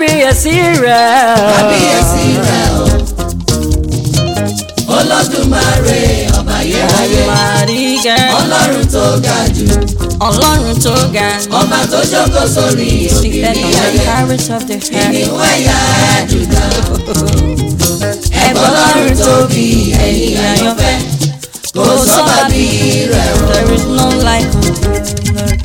kábíyèsí rẹ̀. kábíyèsí rẹ̀ o. olódùmarè ọba yẹ́ráyé Màrígẹ́. ọlọ́run tó ga jù Ọlọ́run tó ga. ọba tó jókòó sórí Seated òkìrì on the ayé carriage of the head. ìníwó ẹ̀yà Júdà ẹ̀gbọ́n ọlọ́run tóbi ẹ̀yìn àyànfẹ́ kò sọ́ba bí rẹ̀ o. There is none like unto Lord.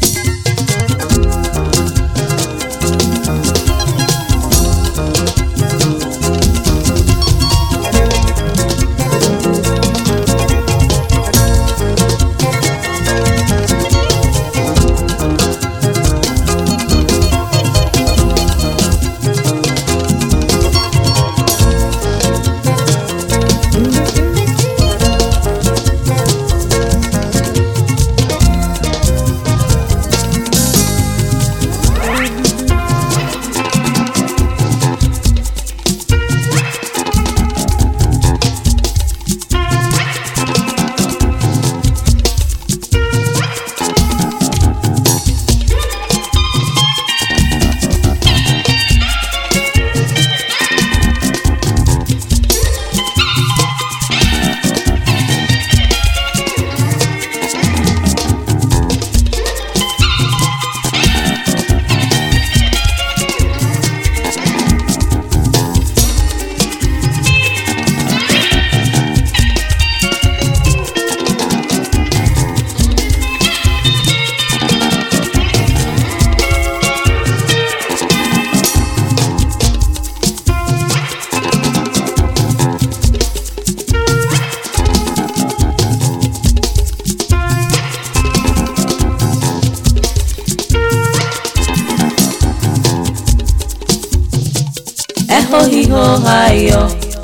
Eho hiho ayọ̀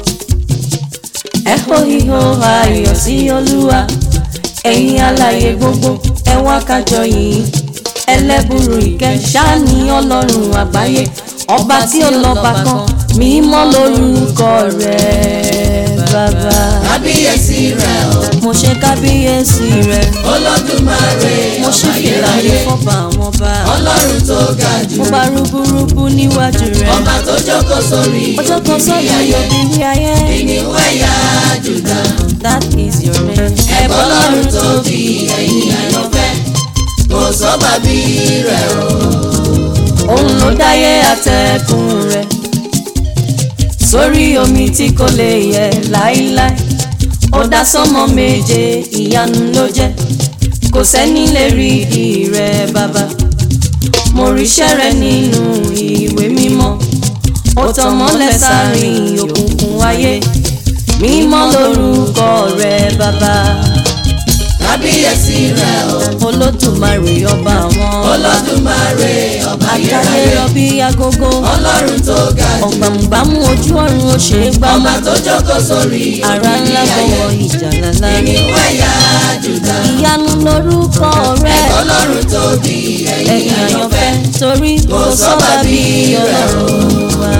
Eho hiho ayọ̀ sí Olúwa ẹ̀yin alààyè gbogbo ẹ wá kájọ yìí ẹlẹ́bùrú ìkẹ́ ṣáàní ọlọ́run àgbáyé ọba tí ó lọ́ba kan mímọ́ lórúkọ rẹ̀ bàbá. kábíyèsí rẹ̀ o. mo ṣe kábíyèsí rẹ̀ olódùmarè mo ṣe ọba fìlà yẹ́ráyé yìí fọ́ba àwọn ọba ọlọ́run tó ga jù mo bá rúbúrúbú níwájú rẹ̀ ọba tó jókòó sórí ọjọ́ kan òkìrì sọ́dọ̀ ayé yóò bí ní ayé. ìníwó ẹ̀yà Júdà That is your name. ẹ̀gbọ́n ọlọ́run tóbi ẹ̀yìn àyànfẹ́ kò sọ́ba bí rẹ̀ o. Òun ló dáyé àtẹ̀kùn rẹ̀. Sórí omi tí kò lè yẹ láíláí. Ó dá sánmọ̀ méje ìyanu ló jẹ́. Kò sẹ́ni lè rí ìdí rẹ̀ bàbá. Mo ríṣẹ́ rẹ̀ nínú ìwé mímọ́. Ó tàn mọ́lẹ̀ sáàrin òkùnkùn ayé. Mímọ́ lórúkọ rẹ̀ bàbá. kábíyèsí rẹ̀ o. Olódùmarè ọba àwọn ọba. olódùmarè ọba Àtàlẹ́ yẹ́ráyé rọ bí agogo. ọlọ́run tó ga jù ọ̀gbàmùgbàmù ojú ọ̀run ó ṣe é gbá ọba tó jókòó sórí ara òkìrì ńlá ayé bọ̀wọ̀ ìjà lálá ìníwó ẹ̀yà Júdà ìyanu lórúkọ rẹ ọlọ́run tóbi ẹ̀yìn ẹ̀yìn àyànfẹ́ àyànfẹ́ torí kò sọ́ba bí ọlọ́run wa.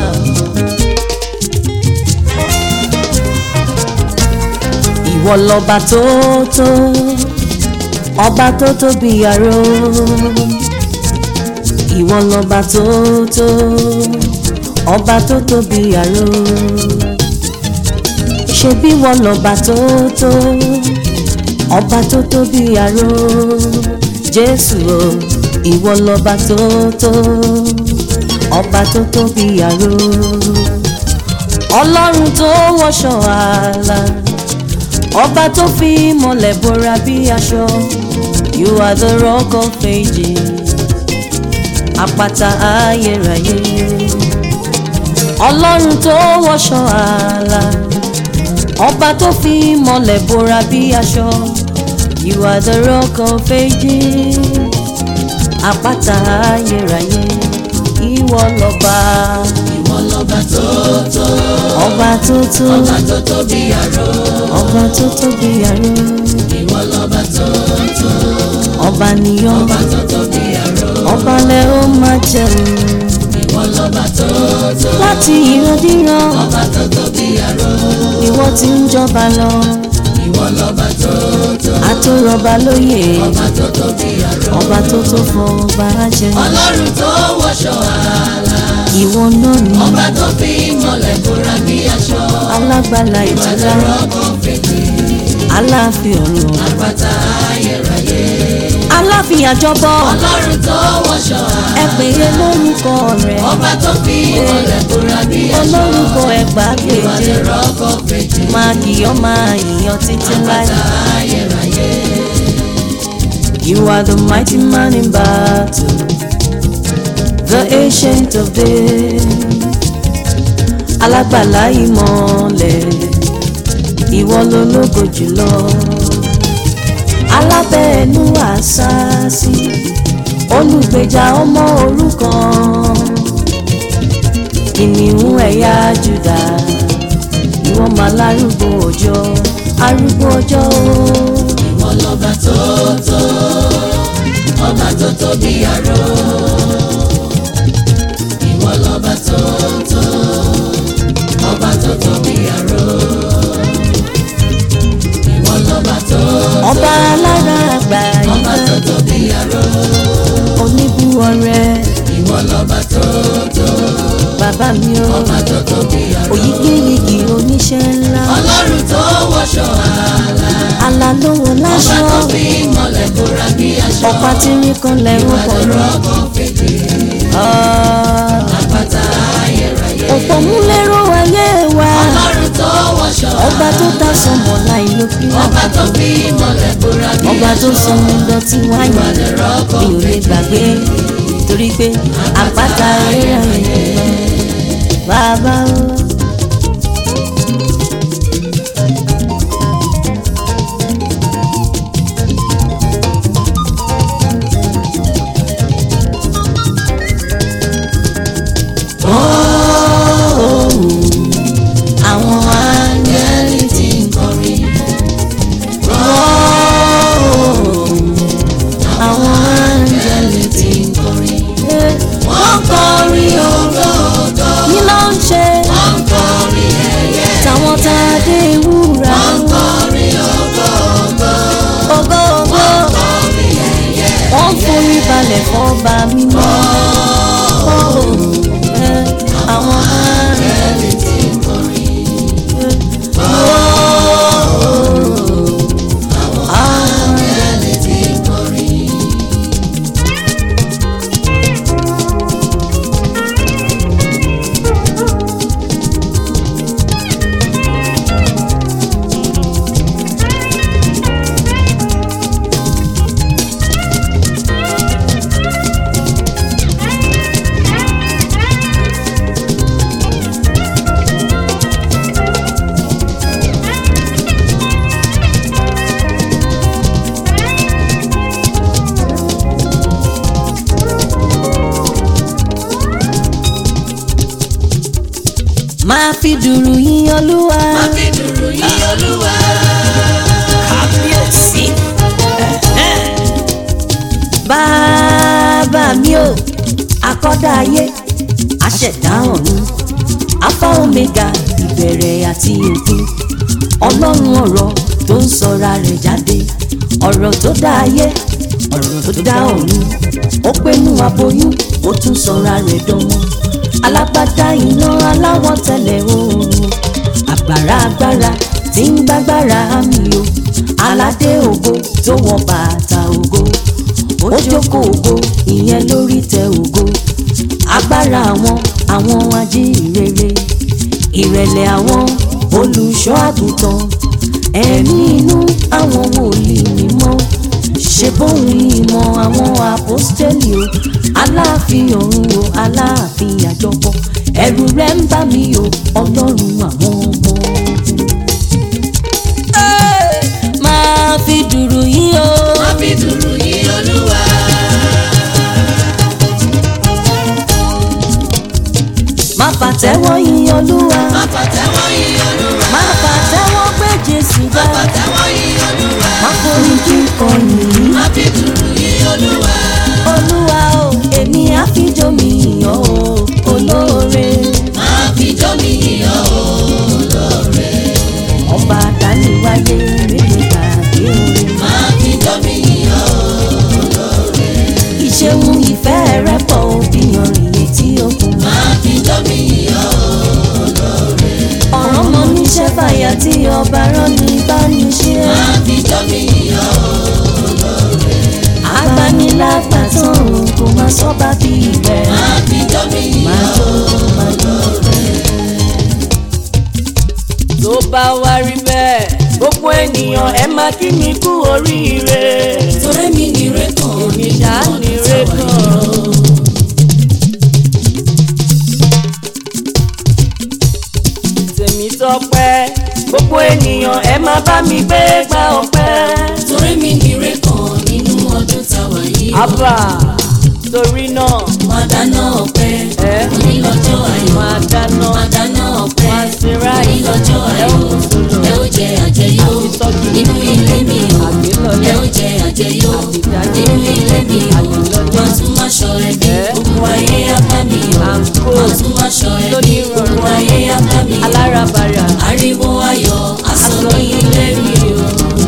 ìwọ lọba tó tó ọba tó tóbi àrò ìwọ lọba tó tó ọba tó tóbi àrò ṣebí wọn lọba tó tó ọba tó tóbi àrò jésù o ìwọ lọba tó tó ọba tó tóbi àrò ọlọ́run tó wọṣọ ààlà ọba tó fi mọ́lẹ̀ bora bí aṣọ you are the rock of ages àpáta ayérayé ọlọ́run tó wọṣọ ààlà ọba tó fi mọ́lẹ̀ bora bí aṣọ you are the rock of ages àpáta ayérayé ìwọ lọ́ba ìwọ lọ́ba tó tó ọba tó tó ọba tó tóbi àrò ọba tó tóbi àrò ìwọ lọ́ba tó tó ọba nìyọ ọba tó tóbi àrò ọba lẹ ó máa jẹun ìwọ lọ́ba tó tó láti ìrandíran ọba tó tóbi àrò ìwọ tí ń jọba lọ ìwọ lọ́ba tó tó àtòrọba lóyè ọba tó tóbi àrò ọba tó tó fọba jẹ ọlọ́run tó wọṣọ ààlà ìwọ náà ni ọba tó fi ìmọ̀lẹ̀ bóra bí aṣọ alágbàlá ìtura ọkọ̀ fèjì aláàfin ọ̀run àpáta ayérayé aláàfin àjọbọ ọlọ́run tó wọṣọ ẹ pè é lórúkọ rẹ̀ ọba tó fi ìmọ̀lẹ̀ bóra bí aṣọ olórúkọ ẹgbàágbèje ọkọ̀ fèjì máa kìyọ́ máa yìyàn títí láì. ayérayé You are the mighty man in battle, the ancient of days. Alágbàlá ìmọ̀lẹ̀, ìwọ lológo jùlọ. Alábẹ́ẹ̀nú àṣàṣì, olùgbèjà ọmọ òrukàn. Kìnìún ẹ̀yà Júdà, ìwọ máa lárúgbó ọjọ́, arúgbó ọjọ́ ooo. ìwọ lọ́ba tó tó ọba tó tóbi àrò ìwọ lọ́ba tó tó ọba tó tóbi àrò ìwọ lọ́ba tó ọba alára àgbà ọba yìí tó tóbi àrò oníbú ọrẹ ìwọ lọ́ba tó tó bàbá mi o ọba tó tóbi àrò òyígíyigì oníṣẹ́ ńlá ọlọ́run tó wọṣọ àlà alálówó ọba láṣọ tó fi ìmọ̀lẹ̀ bóra bí aṣọ ọ̀pá tí ń kan lẹ́rù ìwádìí kọ̀ọ̀rọ̀ rọ́gọ́ fèjì àpáta ayérayé. òpómúlérò ayé wa ọlọ́run tó wọṣọ ọba tó dá sọmọ láì ló fi ọba tó fi ìmọ̀lẹ̀ bóra bí ọba tó sọ mi dọ̀tí wáyé ìwádìí rọ́gọ́ mi ò lè gbàgbé torí pé àpáta rírà rẹ̀ bàbá o. àwọn áńgẹ́lì tí ń kọrin. àwọn áńgẹ́lì tí ń kọrin. wọ́n kọrin ògógó kí ló ń ṣe wọ́n kọrin ẹ̀yẹ táwọn tá a dé ìwúra wọ́n kọrin ògógó ògo ògo kọrin ẹ̀yẹ wọ́n forí balẹ̀ fọ́ba mímọ́. Eh, àwọn áńgẹ́lì tí ń kọrin. àwọn áńgẹ́lì tí ń kọrin. máa fi dùrù yín olúwa. má fi dùrù yí olúwa kábíyèsí. bàbá mi ò akọ́dá ayé aṣẹ̀dá ọ̀run alpha omega ìbẹ̀rẹ̀ àti òpin ọlọ́run ọ̀rọ̀ tó ń sọra rẹ̀ jáde ọ̀rọ̀ tó dá ayé ọ̀rọ̀ tó dá ọ̀run ó pẹ́nu aboyún ó tún sọra rẹ̀ dánmọ́ alágbádá iná aláwọ̀ tẹ̀lẹ̀ oòrùn àgbàrá agbára tí ń gbàgbára mi o aládé ògo tó wọ bàtà ògo ó jókòó ògo ìyẹn lórí tẹ ògo agbára àwọn àwọn ajíhìnrere ìrẹ̀lẹ̀ àwọn olùṣọ́ àgùntàn ẹ̀mí inú àwọn wòlíì mímọ́ ṣe bóun ìmọ̀ àwọn àpọ́stẹ́lì o aláàfin ọ̀run o aláàfin àjọpọ̀ ẹ̀rù rẹ̀ ń bà mí o ọlọ́run àwọn ọmọ ogun. máa fi dùrù yín o. má fi dùrù yí olúwa má fàtẹ́wọ́ yín olúwa. má pàtẹ́wọ́ yí olúwa má fàtẹ́wọ́ gbé jésù má ga. pàtẹ́wọ́ yí olúwa má forí kíkọ yìí. má fi dùrù yí olúwa olúwa o èmi àfijọ́ mi yàn o olóore. má fi jó mi yíyọ olóore ọba àdániwáyé méje tàbí orin. má fi jó mi yíyọ ìṣeun ìfẹ́ rẹ̀ pọ̀ òbíyan ìyè tí ó kún. má fi máa kí mi kú oríire torí mi ní rékàn èmi ṣáá ní rékàn. tèmi tọpẹ́ gbogbo ènìyàn ẹ máa bá mi gbé gba ọpẹ́. torí mi ní rékàn nínú ọdún táwa yìí o. àbá torí náà máa dáná ọpẹ́ ẹ òní lọ́jọ́ ayọ̀ máa dáná máa dáná ọpẹ́ máa ṣe òní ráì lọ́jọ́ ẹ ayọ̀ ó kún sólò ẹ ó jẹ àjẹyó tọ́jú nínú ilé mi o àgbélọ́lẹ̀ ẹ ó jẹ àjẹyó àbídájú nínú ilé mi o àgbélọ́lẹ̀ máa tún máa ṣọ ẹbí Ẹ. ogun ayé apá mi o àǹkó máa tún máa ṣọ ẹbí lónírọ̀rùn ogun ayé apá mi o alárabàrà ariwo ayọ̀ aṣọ ní ilé mi o.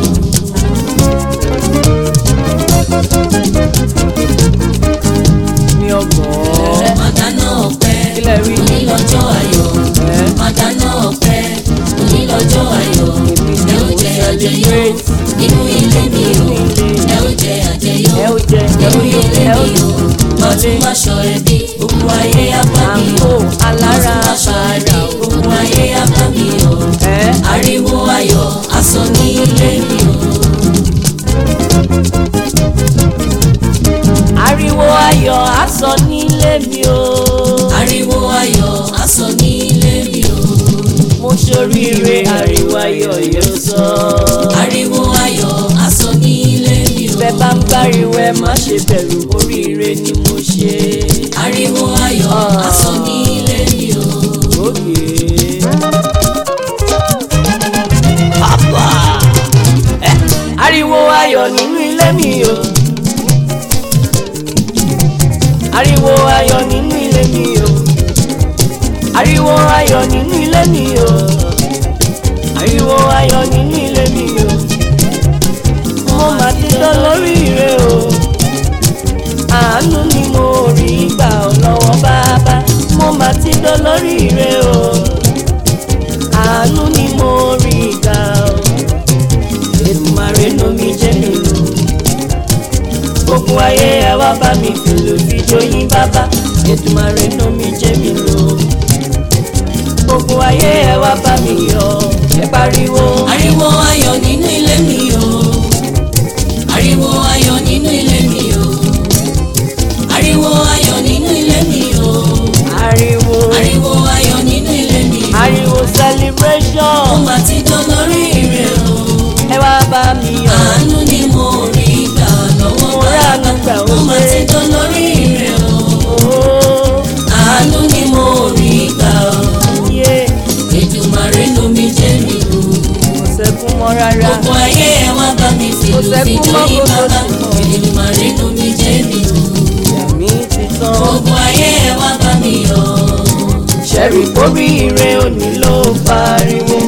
ní ọgbọ̀n máa dáná ọpẹ́ kílẹ̀ rí òní lọ́jọ́ ayọ̀ ẹ máa dáná ọpẹ́ òní lọ́jọ́ ayọ̀ èmi ẹ ni ó mo jẹ àjẹyó celebrate nínú ilé mi o ilé ẹ ó jẹ àjẹyó ẹ ó jẹ ẹ nínú ó yó ilé ẹ ó mi o máa tún máa ṣọ ẹbí ogun ayé apá mi àǹkó o máa tún máa ṣọ ẹbí alárabàrà ogun ayé apá mi o ẹ ariwo ayọ̀ aṣọ ní ilé mi o. ariwo ayọ̀ aṣọ nílé mi o ariwo ayọ̀ aṣọ ní ilé mi o. mo ṣoríire ariwo ayọ̀ yóò sọ ariwo ayọ̀ aṣọ ní ilé mi o. bẹ́ẹ̀ bá ń gbáriwo ẹ má ṣe bẹ̀rù oríire ni mo ṣe ariwo ayọ̀ Ah. aṣọ ní ilé mi o. òkè. Àbá! Ẹ, ariwo ayọ̀ nínú ilé mi o ariwo ayọ̀ nínú ilé mi o ariwo ayọ̀ nínú ilé mi o ariwo ayọ̀ nínú ilé mi o mo mà ti tán lórí ire o àánú ni mo rí gbà ọ́ lọ́wọ́ bàbá mo mà ti tán lórí ire o àánú ni mo rí gbà ọ́ Èdùmàrè ló mi jẹ́ mi lò gbogbo ayé ẹ wá bá mi fìlù fìjọ yín bàbá Èdùmàrè ló mi jẹ́ mi lò gbogbo ayé ẹ wá bá mi yọ̀ ẹ pariwo ariwo ayọ̀ nínú ilé mi o. ariwo ayọ̀ nínú ilé mi o. ariwo ayọ̀ nínú ilé mi o. ariwo ariwo ayọ̀ nínú ilé mi o. ariwo mo celebration mà ti dán lórí ire o. ẹ wá bá mi yọ̀ àánú ni mo rí gbà lọ́wọ́ mo ránu gbà ó mo mà ti ṣe dán lórí ire o. ooo àánú ni mo rí gbà o. yé Èdùmàrè ló mi jẹ́ mi o. kò sẹ́kún mọ́ rárá gbogbo ayé ẹ wá bá mi fi Kò lù sẹ́kún fi jó mọ́, yín kò bàbá sẹ́kún mọ́. Èdùmàrè ló mi jẹ́ mi o. ìyá mi ti tán. gbogbo ayé ẹ wá bá mi yọ̀. ṣẹ́rí oríire òní ló fariwo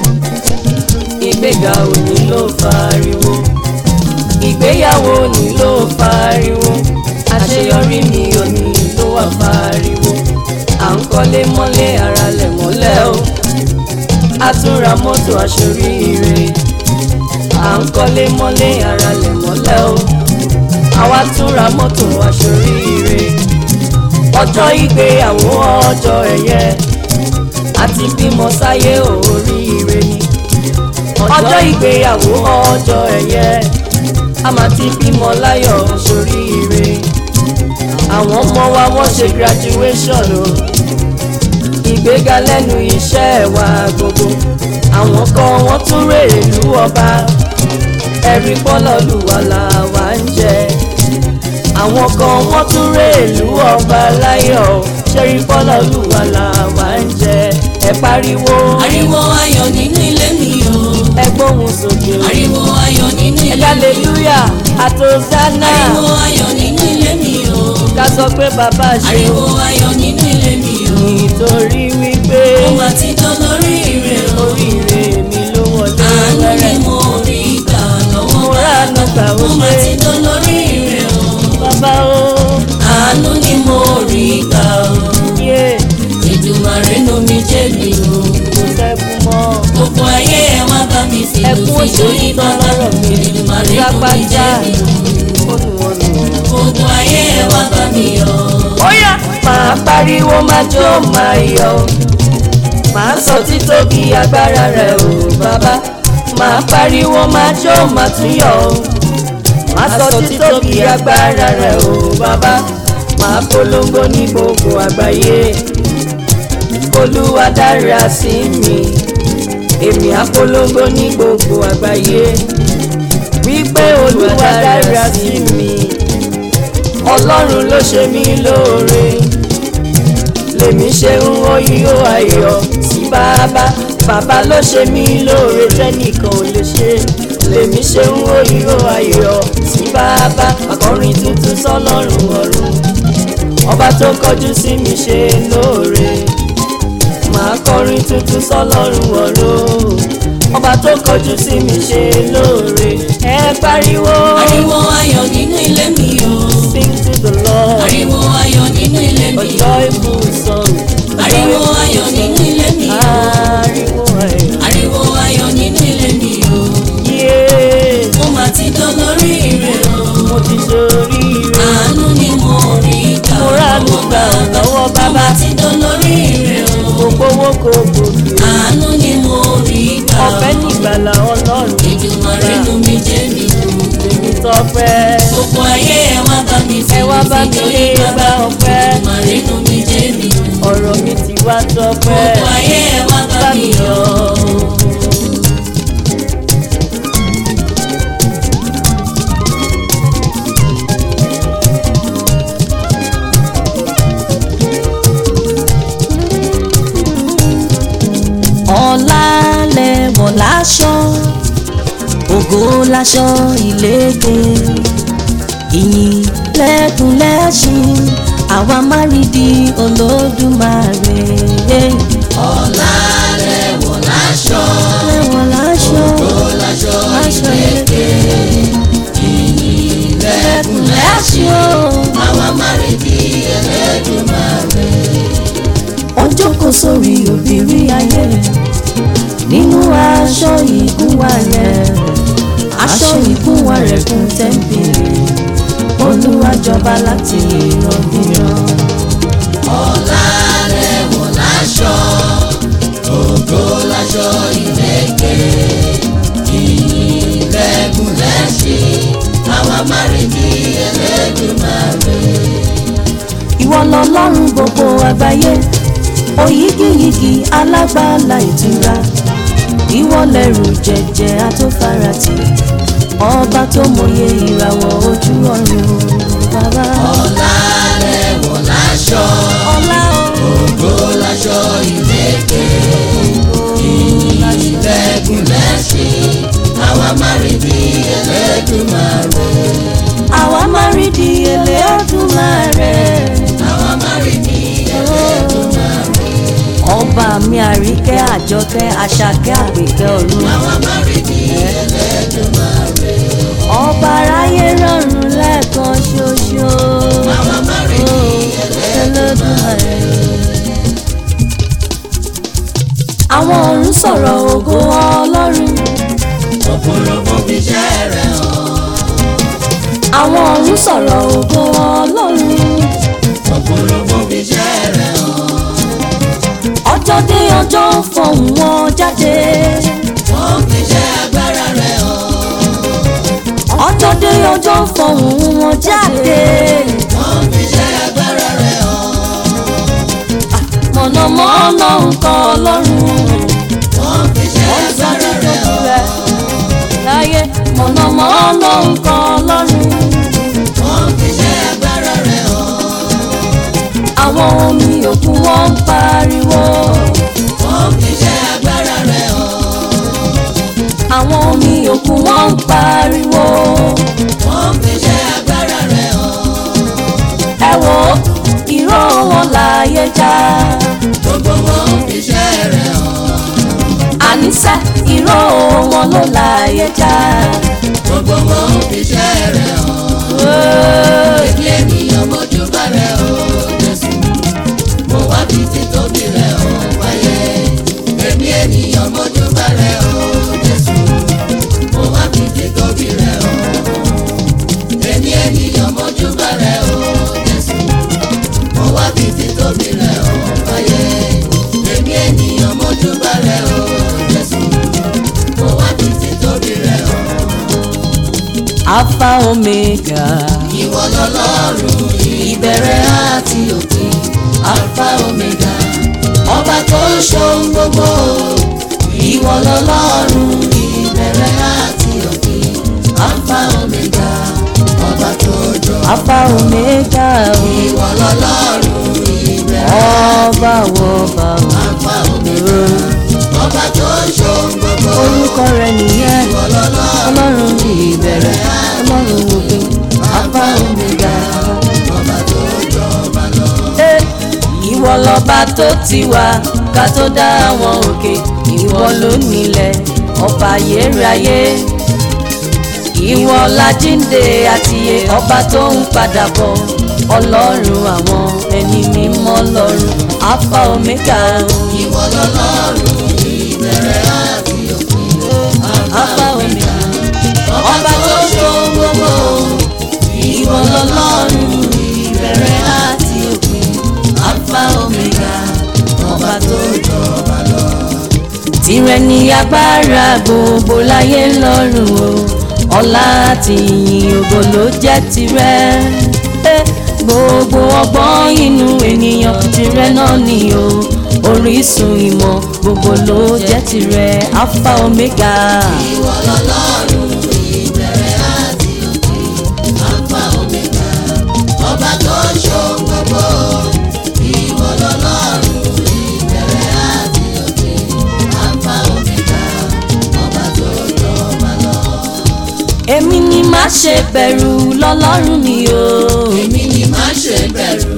ìgbéga òní ló fariwo ìgbéyàwó òní ló fariwo àṣeyọrí mi òní ló wà fariwo à ń kọ́lé mọ́lé ara lẹ̀ mọ́lẹ̀ o a tún ra mọ́tò aṣoríire à ń kọ́lé mọ́lé ara lẹ̀ mọ́lẹ̀ o àwa tún ra mọ́tò aṣoríire ọjọ́ ìgbéyàwó ọjọ́ ẹ̀yẹ àti bímọ sáyé oríire ni ọjọ́ ìgbéyàwó ọjọ́ ẹ̀yẹ a máa ti bímọ láyọ̀ sóríire àwọn ọmọ wa wọ́n ṣe graduation o ìgbéga lẹ́nu iṣẹ́ wa gbogbo àwọn kan wọ́n tún rèrè ìlú ọba ẹ̀rí pọ́lọ́lùwà làwa ń jẹ àwọn kan wọ́n tún rè ìlú ọba láyọ̀ ṣẹ́rí pọ́lọ́lùwà làwa ń jẹ ẹ pariwo ariwo ayọ̀ nínú ilé mi o. ẹ gbóhùn sókè o ariwo ayọ̀ nínú ẹ ilé mi o. hallelujah àtòsánà ariwo ayọ̀ nínú ilé mi o. ká sọ pé bàbá ṣe ariwo ayọ̀ nínú ilé mi o. nítorí wípé mo mà ti dán lórí ire o. oríire mi ló wọlé àánú ni wẹ́rẹ́ mo rí gbà lọ́wọ́ mo ránu gbà ó mo mà ṣe ti dán lórí ire o. bàbá o àánú ni mo rí gbà o. yé Èdùmàrè ló mi jẹ́ mi o. kò sẹ́kù mọ́ gbogbo ayé ẹ wá bá mi fi lù ẹkún fi jó òṣèlú yín tán bàbá lọ́rọ̀ mi Èdùmàrè ló mi lápájá jẹ́ mi o. olùwọ̀nù. gbogbo ayé ẹ wá bá mi yọ̀. Óyá máa pariwo máa jó máa yọ̀ máa sọ títóbi agbára rẹ̀ o bàbá máa pariwo máa jó máa tún yọ̀ o máa sọ títóbi agbára rẹ̀ o bàbá máa polongo ní gbogbo àgbáyé olúwa dára sí mi èmi á polongo ní gbogbo àgbáyé wípé olúwa dára sí mi ọlọ́run ló ṣe mí lóore lèmi ṣe ń wọ́yí ó ayọ̀ sí bàbá bàbá ló ṣe mí lóore tẹ́nìkan ò lè ṣe lèmi ṣe ń wọ́yí ó ayọ̀ sí bàbá akọrin tuntun sọ́lọ́run ọ̀run ọba tó kọjú sí mi ṣe lóore màá kọrin tuntun sọ́lọ́run ọ̀run ọba tó kọjú sí mi ṣe lóore ẹ pariwo ariwo ayọ̀ nínú ilé mi o sing to the lord ariwo ayọ̀ nínú ilé a mi o joyful song ariwo ayọ̀ nínú ilé mi o ariwo ayọ̀ ariwo ayọ̀ nínú ilé mi o yéé mo mà ti dán lórí rẹ̀ o mo ti ṣoríire àánú ni mo rí gbà mo ránu gbà lọ́wọ́ mo bàbá mà ti dán lórí rẹ̀ o gbogbo owó kò gòkè àánú ni mo rí gbà ọ̀fẹ́ nígbàlà ọlọ́run Èdùmàrè nú mi jẹ́ mi o èmi tọpẹ́ gbogbo ayé ẹ wá bá mi fi ẹ wá bá mi nítorí lé bàbá bá ọpẹ́ Èdùmàrè nú mi jẹ́ mi o ọ̀rọ̀ mi ti wá tọpẹ́ gbogbo ayé ẹ wá bá bá mi mi yọ̀ yọ̀. ọ̀la lẹ̀wọ̀ láṣọ ògo láṣọ ìlẹ́gbẹ́ ìyìn lẹ́kùn lẹ́ṣin àwa má rí di olódùmarè. ọ̀la lẹ̀wọ̀ láṣọ lẹ́wọ̀ láṣọ láṣọ láṣọ ìlẹ́gbẹ́ lẹ́kùn lẹ́ṣin o. àwa má rí bí Ẹlẹ́dùmarè wọ́n jókòó sórí òbírí ayé nínú aṣọ ìgúnwà rẹ̀ aṣọ ìgúnwà rẹ̀ kún tẹ́ḿpìlì olúwa jọba láti ìrọ̀bìrán. ọ̀la lẹ̀wọ̀ láṣọ ògo láṣọ ìlẹ́kẹ̀ ìyìn lẹ́kùn lẹ́ṣin àwa má rí bí Ẹlẹ́dùmarè ìwọ lọlọ́run gbogbo àgbáyé òyígíyigì alágbàlá ìtura ìwọ lẹ̀rù jẹ̀jẹ̀ atófaratì ọba tó mọye ìràwọ̀ ojú ọ̀run bàbá. ọ̀la lẹ̀wọ̀ láṣọ ọlá ògo láṣọ ìlẹ́kẹ̀ ìyìn lẹ́kùn lẹ́ṣin àwa má rí bí Ẹlẹ́dùmarè àwa máa rí di èlé ọdún márẹ̀. àwa má rí bí Ẹlẹ́dùmarè ọba mi àríkẹ́ àjọkẹ́ àṣàkẹ́ àpèkẹ́ ọ̀run. àwa má rí bí Ẹlẹ́dùmarè ọba aráyé rọrùn lẹ́ẹ̀kan ṣoṣo. àwa má rí bí Ẹlẹ́dùmarè. àwọn ọ̀run sọ̀rọ̀ ògo ọlọ́run. òfurufú fi iṣẹ́ rẹ̀ hàn àwọn ọ̀run sọ̀rọ̀ ògo ọlọ́run. òfurufú fi iṣẹ́ rẹ̀ hàn ọjọ́ dé ọjọ́ fọ̀hún wọn jáde. wọ́n fi iṣẹ́ agbára rẹ̀ hàn ọjọ́ dé ọjọ́ fọ̀hún wọn jáde. wọ́n fi iṣẹ́ agbára rẹ̀ hàn mọ̀nàmọ́ná nǹkan ọlọ́run. wọ́n fi iṣẹ́ agbára rẹ̀ hàn láyé mọ̀nàmọ́ná nǹkan ọlọ́run. wọ́n fi iṣẹ́ agbára rẹ̀ hàn àwọn omi òkun wọn ń pariwo. wọ́n fi iṣẹ́ agbára rẹ̀ hàn àwọn omi òkun wọn ń pariwo. wọ́n fi iṣẹ́ agbára rẹ̀ hàn ẹ wo ìró wọn láyé já. gbogbo wọn fi iṣẹ́ rẹ̀ hàn àníṣe ìró wọn ló láyé já. gbogbo wọn fi iṣẹ́ rẹ̀ hàn. Wéé. Èmi ènìyàn mojú balẹ̀ o Jésù. Mo wá fi títóbi rẹ̀ o wáyé. Èmi ènìyàn mojú balẹ̀ o Jésù. Mo wá fi títóbi rẹ̀ o. Èmi ènìyàn mojú balẹ̀ o Jésù. Mo wá fi títóbi rẹ̀ o wáyé. Èmi ènìyàn mojú balẹ̀ o Jésù. Mo wá fi títóbi alpha omega ìwọ lọ́lọ́run ìbẹ̀rẹ̀ àti òpin alpha omega ọba tó ń ṣohun gbogbo ìwọ lọ́lọ́run ìbẹ̀rẹ̀ àti òpin alpha omega ọba tó jọ alpha omega ìwọ lọ́lọ́run ìbẹ̀rẹ̀ ọba wọba alpha omega ọba tó ń ṣohun gbogbo orúkọ rẹ̀ nìyẹn ìwọ lọ́lọ́run ọlọ́run ìbẹ̀rẹ̀ ọlọ́run òpin alpha omega. ọba tó jọba lọ. Eh, ìwọ lọba tó ti wà ká tó dá àwọn òkè ìwọ ló nílẹ̀ ọba ayérayé ìwọ lájíǹde àtìyè ọba tó ń padà bọ̀ ọlọ́run àwọn ẹni mímọ́ lọ́run alpha omega ìwọ lọ́lọ́run ìbẹ̀rẹ̀ àti òpin alpha omega ọba tó ṣe gbogbo ìwọ lọ́lọ́run ìbẹ̀rẹ̀ àti òpin alpha omega ọba tó jọba lọ. tìrẹ ní agbára gbogbo láyé lọ́run o ọlá àti ìyìn ògo ló jẹ́ tìrẹ Eh, gbogbo ọgbọ́n inú ènìyàn tìrẹ náà ni o orísun ìmọ̀ gbogbo ló jẹ́ tìrẹ alpha omega ìwọ lọ́lọ́run ìbẹ̀rẹ̀ àti òpin alpha omega ọba tó ń ṣohun gbogbo ìwọ lọ́lọ́run ìbẹ̀rẹ̀ àti òpin alpha omega ọba tó jọba lọ. èmi ni má ṣe bẹ̀rù lọ́lọ́run mi o èmi ni má ṣe bẹ̀rù.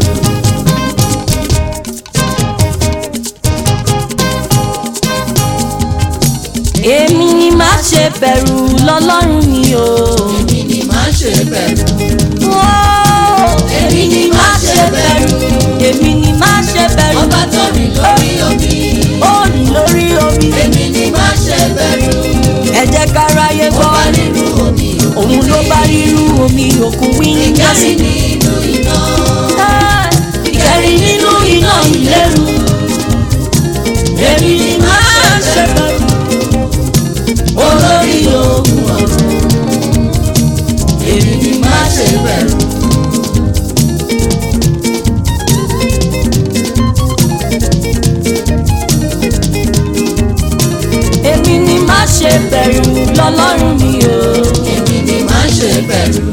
èmi ni má ṣe bẹ̀rù lọ́lọ́run mi o. èmi ni má ṣe bẹ̀rù. Whoa! èmi ni má ṣe bẹ̀rù. èmi ni má ṣe bẹ̀rù. ọba tó rìn lórí omi. ó rìn lórí omi. èmi ni má ṣe bẹ̀rù. ẹ jẹ́ ká ráyé gbọ́. ọba nínú omi òun ló bá rírú omi òkun wíńdí. ìkẹ́rì nínú iná. ìkẹrin nínú iná ìléru. èmi ni má ṣe bẹ̀rù. olórí ogun ọ̀run. èmi ni má ṣe bẹ̀rù. èmi ni má ṣe bẹ̀rù lọ́lọ́run mi o. èmi ni má ṣe bẹ̀rù.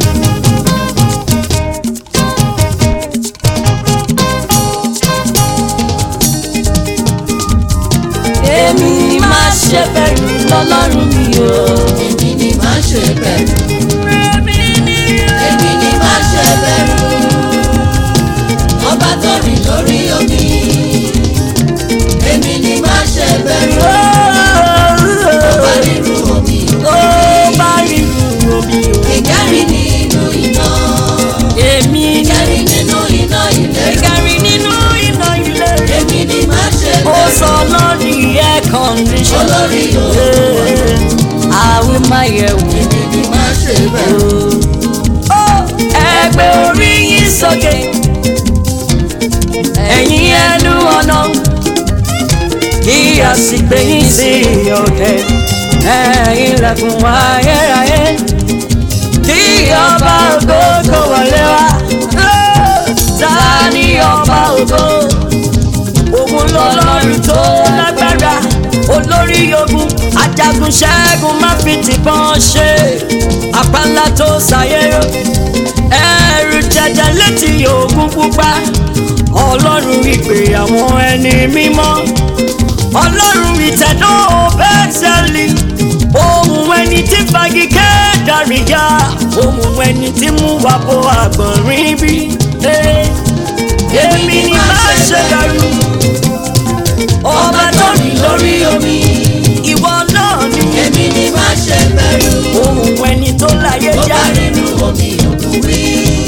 èmi ni má ṣe bẹ̀rù lọ́lọ́run mi o. èmi ni má ṣe bẹ̀rù. èmi ni má ṣe bẹ̀rù. ọba tó rìn lórí omi. èmi ni má ṣe bẹ̀rù. ọba nínú omi. ó bá rírú omi o. ìkẹ́rì nínú iná. èmi ni ìkẹ́rì nínú iná ilẹ̀. ìkẹrin nínú iná ìléru. èmi ni má ṣe ó bẹ̀rù. sọ lórí air condition. olórí ogun. àwí máa yẹ̀ wò. èmi ni má ṣe bẹ̀rù. ó ẹgbẹ́ orí yín sókè. ẹ̀yin ẹnu ọ̀nà. kí a sì gbé yín sí òkè. ẹ̀yin ilẹ̀kùn ayérayé. kí ọba ògo kó wọlé wá. ta ni ọba ògo? òun lọ́lọ́run tó lágbára olórí ogun ajagun ṣẹ́gun má fi tìbọn ṣe àpáńlá tó ṣàyẹ̀rọ ẹ̀rù jẹjẹ létí ògùn pupa ọlọ́run ìpè àwọn ẹni mímọ́ ọlọ́run ìtẹ̀dọ́ bẹ́tẹ̀lì ohun ẹni tí fagi kẹ́ẹ̀dárìyá ohun ẹni tí mú wa bó àgbọ̀nrín bí. Eh, èmi ni má ṣe bẹ̀rù ọba tó rìn lórí omi ìwọ náà ni èmi ni má ṣe bẹ̀rù. ohun ẹni tó láyé ó já bá nínú omi òkú rí.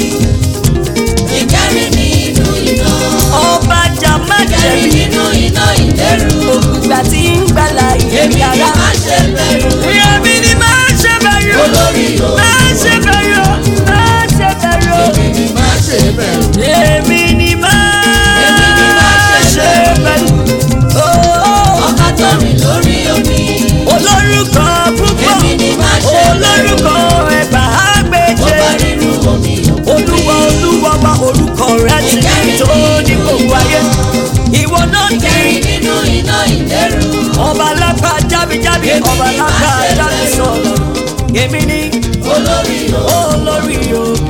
ìkẹ́rì nínú iná. ọba jà má ìkẹ́rì jẹ̀bi nínú iná ìlérú. ògbà tí ń gbàlà èmi ni ìyára má ṣe bẹ̀rù. èmi ni má ṣe bẹ̀rù olórí má ogun. ṣe bẹ̀rù má ṣe bẹ̀rù èmi ni má ṣe bẹ̀rù. èmi ni má Èmi ni má ṣe ṣe bẹ̀rù. Oh, ọba tó rìn lórí omi. olórúkọ púpọ̀ èmi ni má ṣe bẹ̀rù. olórúkọ ẹ̀bà èmi ní olórí o olórí ògo.